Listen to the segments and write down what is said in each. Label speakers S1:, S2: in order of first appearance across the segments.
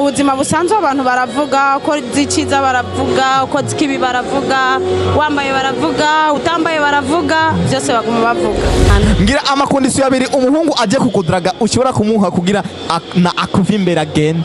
S1: mu buzima busanzwe abantu baravuga uko ziciza baravuga uko zikibi baravuga wambaye baravuga utambaye baravuga byose baguma bavuga
S2: ngira amakondisiyo abiri umuhungu aje kukudaraga ushobora kumuha kugira ak- na akuva imbere agende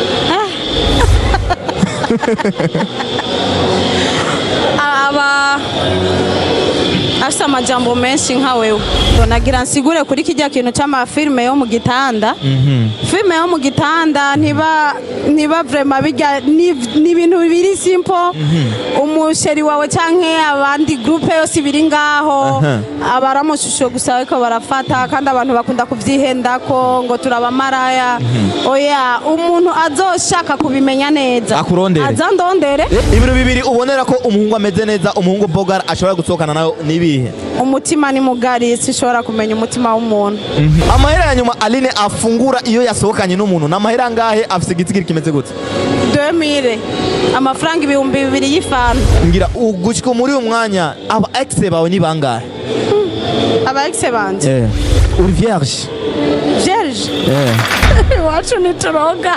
S1: aba afite amajambo menshi nka wewe nagira nsigure kuri kijya kintu cy'amafilime yo mu gitanda filime yo mu gitanda ntiba ntiba vrema bijya ni ni ibintu biri simple umusheri wawe cyangwa abandi groupe yose biri ngaho
S2: Aha.
S1: aba ari amashusho gusa ariko barafata kandi abantu bakunda kubyihendako ngo turabamaraya oya umuntu azoshaka kubimenya neza
S2: Akurondere.
S1: azandondere
S2: ibintu bibiri ubonera ko umuhungu ameze neza umuhungu bogara ashobora gusohokana nawe nibihe
S1: umutima ni mugari sinshobora kumenya umutima w'umuntu
S2: amahera ya nyuma aline afungura iyo yasohokanye n'umuntu ni amahera angahe afise igitigiri kimeze gute
S1: 2000 amafaranga ibihumbi bibiri y'ifanta
S2: ngira ugushika muri uyu mwanya aba exe bawe ni bangahe
S1: aba exe banje
S2: uri vierge
S1: vierge
S2: Eh.
S1: iwacu ntituroga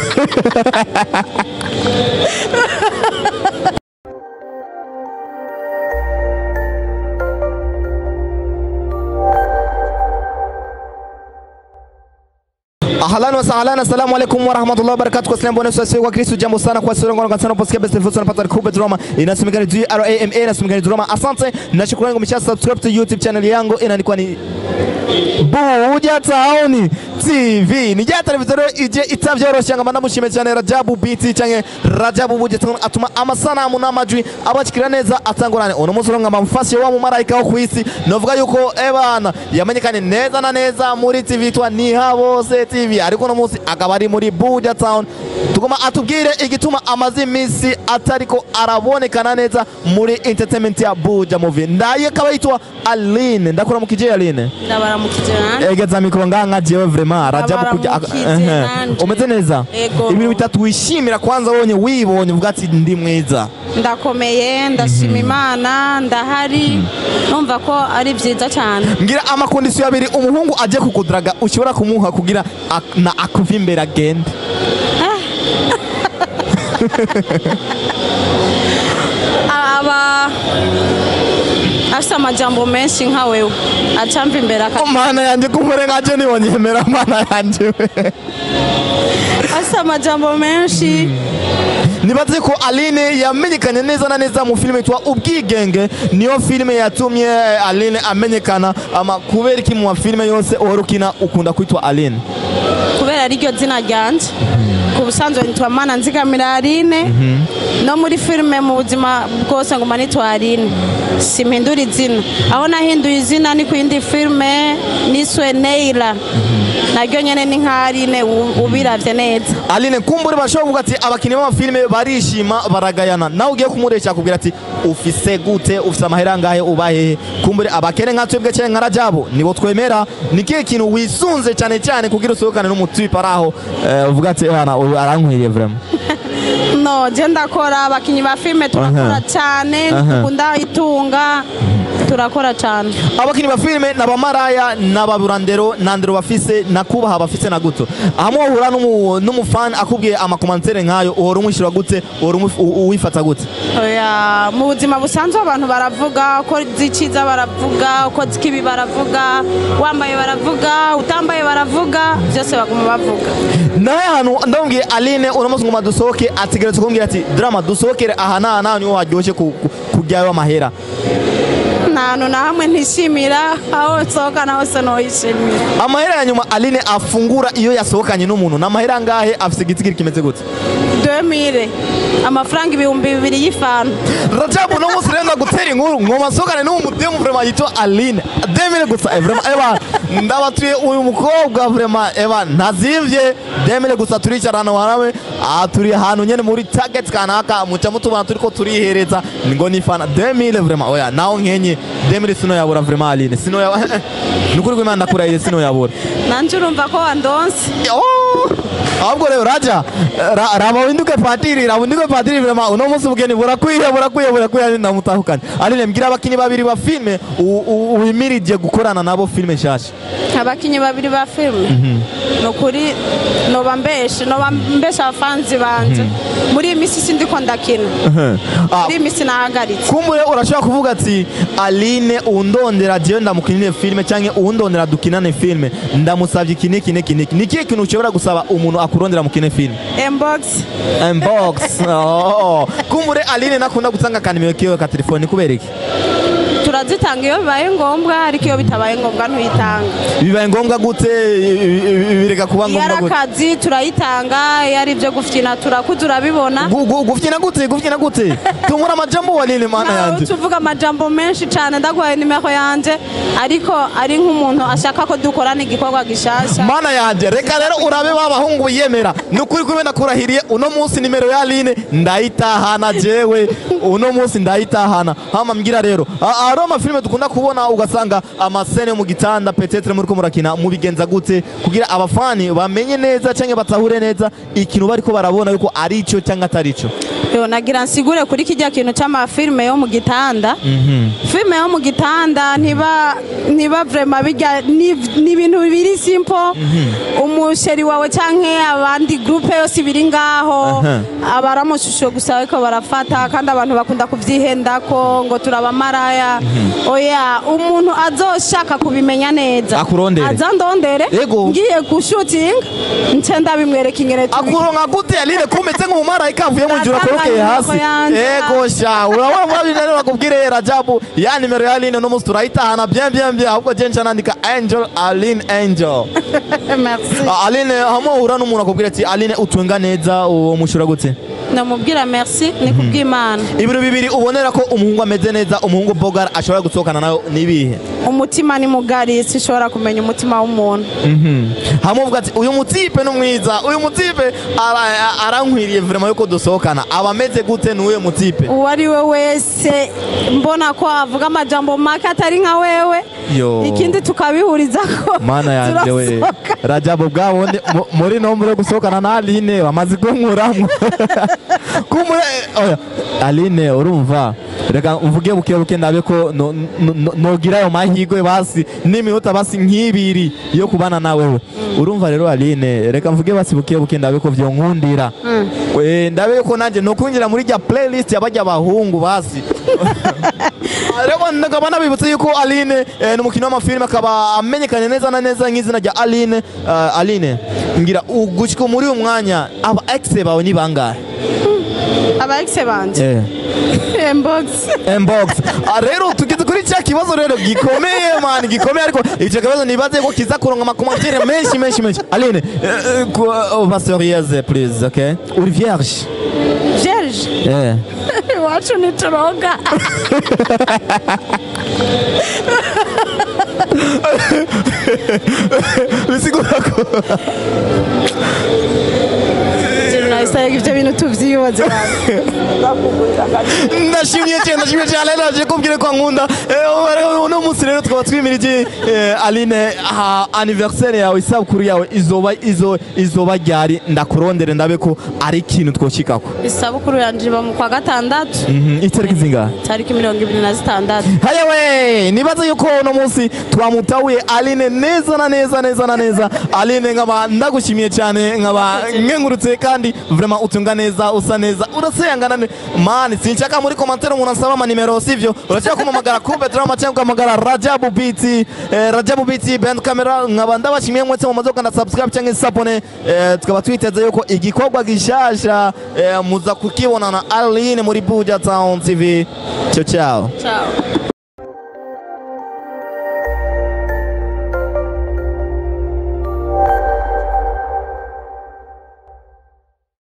S2: Ahlan wa sahlan, assalamu alaikum wa rahmatullahi wa barakatuh. Kwa sababu nasi sisi wa Kristo, jambo sana kwa sura ngoro kansana posikia best info sana pata kubwa drama. Inasemekana juu RAMA inasemekana drama. Asante na shukrani kwa msha subscribe to YouTube channel yangu inanikwa ni Buja Town TV. Ni ja televiziyo ije itavyoroshya ngamba ndamushime cyane Rajabu BT canke Rajabu Buja Town atuma amasanamu n'amajwi abakira neza atangurane. Uno munsi ngamba mfashe wa mu marayika wo kwisi. Novuga yuko ebana yamenyekanye neza na neza muri TV twa Nihabose TV ariko uno munsi akaba ari muri Buja Town. Tugoma atubwire igituma amaze iminsi atariko arabonekana neza muri entertainment ya Buja Movie. Ndaye akaba yitwa Aline. Ndakora mu kije Aline.
S1: ndabaramukije nanje
S2: egeza mikoro ngaha jewe vrema rajabu kujya
S1: Abaramukije
S2: Ehe.
S1: nanje.
S2: umeze neza
S1: Ego.
S2: ibintu bitatu wishimira kwanza wonye wibonye uvuga ati ndi mwiza
S1: ndakomeye ndashima imana ndahari numva ko ari byiza cyane
S2: ngira amakondisiyo abiri umuhungu aje kukudaraga ushobora kumuha kugira ak- na akuva imbere agende
S1: aba afite amajambo menshi nka wewe acamva imbere aka-
S2: mana yanjye kumure nkaje nibonyemera mana yanjye we
S1: afite amajambo menshi
S2: nibaze ko aline yamenyekanye neza na neza mu filime yitwa ubwigenge niyo filime yatumye aline amenyekana ama kubera iki mu mafilime yose uhora ukina ukunda kwitwa aline
S1: kubera ariryo zina ryanje ku busanzwe nitwa mana nzigamira aline no muri filime mu buzima bwose nguma nitwa aline simpindura izina aho nahinduye izina ni ku yindi filime niswe neira naryo nyene ni nka aline u- ubiravye neza
S2: aline kumbure bashobora kuvuga ati abakinnyi b'amafilime barishima baragayana nawe ugiye kumuresha akubwira ati ufise gute ufise amahera angahe uba hehe kumbure abakene nka twebwe cyane nka rajabo nibo twemera ni kihe kintu wisunze cyane cyane kugira usohokane n'umutipe ari aho eh, uvuga ati bana ubu arankwiriye vraiment
S1: no je ndakora abakinyi ba filime turakora
S2: Aha.
S1: cyane
S2: Aha.
S1: dukunda itunga turakora cyane
S2: abakinnyi ba filime n'abamaraya n'ababurandero nta ndero bafise na kubaha bafise na guto hamwe wahura n'umu- n'umufani akubwiye amakomantere nk'ayo uhora umwishyura gute uhora umu- u- uwifata gute
S1: Oya, mu buzima busanzwe abantu baravuga uko ziciza baravuga uko zikibi baravuga wambaye baravuga utambaye baravuga byose baguma bavuga
S2: nawe hantu ndamubwiye aline uno munsi ngoma dusohoke ategeretse kumbwira ati drama dusohokere aha n'aha n'aha niho haryoshye ku- ku- kuryayo amahera
S1: nta hantu na hamwe ntishimira aho nsohokana hose nohishimira
S2: amahera ya nyuma aline afungura iyo yasohokanye n'umuntu ni amahera angahe afise igitigiri kimeze gute
S1: 2000 amafaranga ibihumbi bibiri y'ifanta
S2: rajabu uno munsi rero ndagutera inkuru ngoma nsohokane n'uwo mudemu vrema yitwa aline demire gusa eh, vrema eba ndabatuye uyu mukobwa vrema eba ntazivye demire gusa turicara ahantu hamwe aha turi ahantu nyene muri target kanaka muca mutubona turiko turihereza ngo ni fana demire vrema oya naho nkenye demire sino yabura vrema aline sino yabura nukuri kw'imana ndakurahiye sino yabura
S1: nanje urumva ko wandonse
S2: Oh! ahubwo rero raja ra- raba winduke patiri raba winduke patiri vrema uno munsi ubugeni burakwiye burakwiye burakwiye ndamutahukanye aline mbwira abakinyi babiri ba filme u- u- wimirije gukorana nabo filme nshasha
S1: abakinyi babiri ba filime ni ukuri noba mbeshe noba mbeshe abafanzi banje muri iyi minsi sindiko ndakina
S2: Ah,
S1: muri iyi minsi nahagaritse
S2: kumbure urashobora kuvuga ati aline undondera jewe ndamukinire filme canke uwundondera dukinane filme ndamusavye iki niki niki niki ni ikihe kintu ushobora gusaba umuntu akurondera mukine filme
S1: embogisi
S2: inbox oh. kumbure aline nakunda gutanga akanimero kiwe ka telefoni kubera iki
S1: turazitanga iyo bibaye ngombwa ariko iyo bitabaye ngombwa ntuyitanga
S2: bibaye ngombwa gute i- i- bireka kuba
S1: iyo ari
S2: ngombwa gute
S1: akazi turayitanga iyo ari ibyo gufyina turakuze urabibona
S2: Gu- gu- gufyina gute gufyina gute tumura amajambo wanine mana
S1: nawe
S2: yanje
S1: tuvuga amajambo menshi cyane ndaguhaye nimero yanjye ariko ari nk'umuntu ashaka ko dukorana igikorwa gishasha
S2: mana yanje reka rero urabe babahungu biyemera ni ukuri kube nakurahiriye uno munsi nimero ya aline ndayitahana jewe uno munsi ndayitahana hama mbwira rero a- hariho amafilime dukunda kubona ugasanga amasene yo mu gitanda petetre muriko murakina mubigenza gute kugira abafani bamenye neza canke batahure neza ikintu bariko barabona yuko ari ico canke atari ico
S1: Yo, nagira nsigure kuri kijya kintu cy'amafilime yo mu gitanda filime yo mu gitanda ntiba ntiba vrema bijya ni ni ibintu biri simple umusheri wawe canke abandi groupe yose biri ngaho
S2: Aha.
S1: abaramushusho gusa ariko barafata kandi abantu bakunda kuvyihendako ngo turabamaraya oya umuntu azoshaka kubimenya neza
S2: Akurondere.
S1: aza ndondere
S2: Yego.
S1: ngiye gushutinga nce ndabimwereka ingene tubi-
S2: akuronka gute aline kumeze nk'umumarayika avuye mu ijuru akorokeye hasi
S1: Natanga yanje.
S2: ego sha urabona muri abiri rero bakubwire rajabu ya nimero ya aline uno munsi turayitahana bien bien bien ahubwo je nca nandika angel aline angel
S1: merci
S2: Ah, aline hamwe uhura n'umuntu akubwira ati aline utwenga neza uwo mushura gute
S1: namubwira merci ni kubw'imana
S2: ibintu bibiri ubonera ko umuhungu ameze neza umuhungu bogar ashobora gusohokana nawe nibihe
S1: umutima ni mugari sinshobora kumenya umutima w'umuntu
S2: hamwe uvuga ati uyu mutipe ni mwiza uyu mutipe ara- arankwiriye vrema yuko dusohokana aba ameze gute ni uyo mutipe
S1: uwo ari we wese mbona ko avuga amajambo make atari nka wewe
S2: Yo.
S1: ikindi tukabihuriza ko
S2: mana yanje we
S1: turasohoka.
S2: rajabu bwabone mu- muri nombre yo gusohokana na aline bamaze kunkuramwo kumure oya aline urumva reka mvuge buke buke ndabe ko no- no- no- nogira ayo mahigwe basi n'iminota basi nk'ibiri yo kubana nawewe urumva rero aline reka mvuge basi buke buke ndabe ko vyonkundira Eh, ndabe ko nanje nokwinjira muri rya playlist y'abajya abahungu basi rero nkaba nabibutse yuko aline eh, ni umukinnyi w'amafilime akaba amenyekanye neza na neza nk'izina rya aline eh, aline ngira ugushika muri uyu mwanya aba ex bawe ni bangahe
S1: aba ex banje inbox
S2: inbox Ah, rero tugeze kuri cya kibazo rero gikomeye man gikomeye ariko icyo kibazo nibaze ko kiza kuronka amakomantere menshi menshi menshi aline eh, eh, ku- oh, va sérieuse please okay uri vierge
S1: vierge
S2: eh
S1: iwacu ntituroga
S2: bisigura ko
S1: nahise ibyo bintu tuvyibaze
S2: ndashimye cyane ndashimye cyane naje kubwira ko nkunda Eh, rero uno munsi rero tukaba twimirije eh, aline aha, anniversaire yawe isabukuru yawe izoba izo izoba ryari ndakurondere ndabe ko ari ikintu twoshikako
S1: isabukuru yanje iba mu kwa gatandatu
S2: Mhm, itariki zingahe
S1: tariki mirongo ibiri na zitandatu
S2: hayewe nibaza yuko uno munsi twamutahuye aline neza na neza neza na neza aline nkaba ndagushimiye cyane nkaba nkengurutse kandi vraiment utunga neza usa neza uraseyangana ne- mani sinshaka muri komantere umuntu ansaba amanimero sivyo urashaka kumamagara kube drama cyangwa ukamagara rajabu biti eh, rajabu biti band camera nkaba ndabashimiye mwese mumaze gukanda subscribe cyangwa isabone eh, tukaba twiteze yuko igikorwa gishasha eh, muza kukibona na aline muri buja town tv ciao ciao
S1: ciao